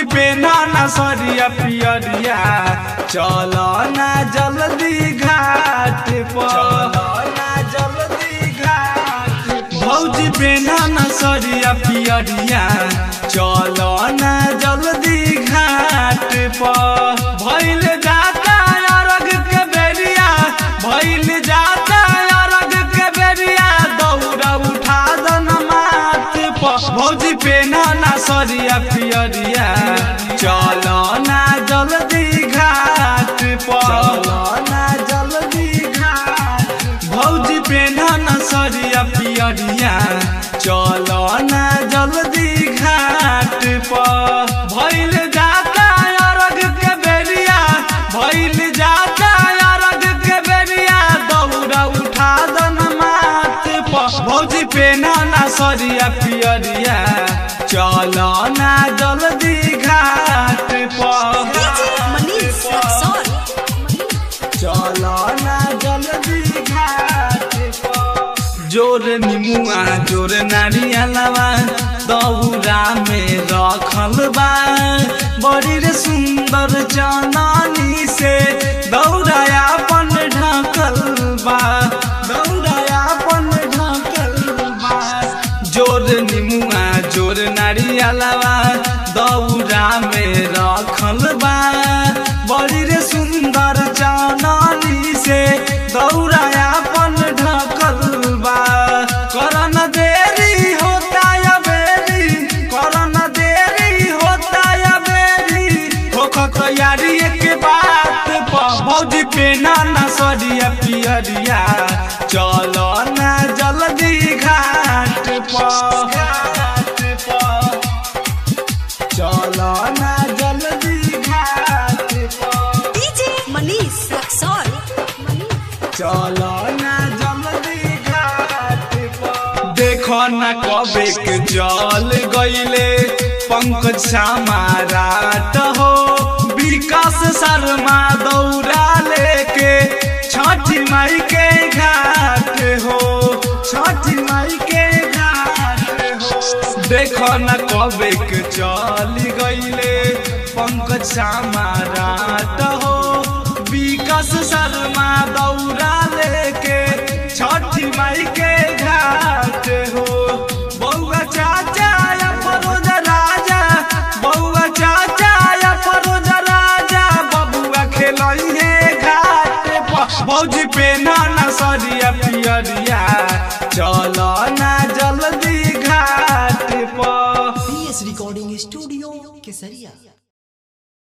पे ना ना सरिया पियरिया चल ना जल्दी घाट पर ना जल्दी घाट भौजी पे ना ना सरिया पियरिया चल ना जल्दी घाट पर भइल जाता अरग के बेरिया भइल जाता अरग के बेरिया दौड़ा उठा दन माथ पर भौजी पे ना ना सरिया पियरिया चल ना जल्दी घाट पर ना जल्दी घाट भौजी पे ना ना सरिया पियरिया चल ना जल्दी घाट पर भइल जाता अरग के बेरिया भइल जाता अरग के बेरिया दौड़ा उठा दन माथ पर भौजी पे ना ना सरिया पियरिया चल ना जल्दी घाट पर DJ Manish Rexon. चल ना जल्दी घाट पर जोर निमुआ जोर नारियलवा दौरा में रखल बा बड़ी रे सुंदर चननी से दौड़ा अपन ढकल बा दौड़ा अपन ढकल बा जोर निमुआ जोर नारियलवा दौरा में रखल बा बड़ी रे सुंदर चाननी से दौरा अपन ढकल बा करन देरी होता या बेरी करन देरी होता या बेरी होख तैयारी के बात पर भौजी पे ना ना सरिया पियरिया चलो ना जल्दी घाट पर घाट पर चलो ना जल्दी घाट पर DJ Manish Rexon. चलो ना जल्दी घाट पर देखो ना कबे के जल गईले पंकज समाराट हो विकास शर्मा दौड़ा लेके छठी माई के घाट हो छठी माई के घाट हो देखो न कबे के चल गईले पंकज समाराट हो विकास शर्मा दौड़ा लेके छठी माई के घाट हो बउआ चाचा या फरोज राजा बउआ चाचा या फरोज राजा बबुआ खेलइहे घाट पर भौजी पे ना ना सरिया पियरिया चल ना जल्दी घाट पर PS Recording Studio, Kesaria.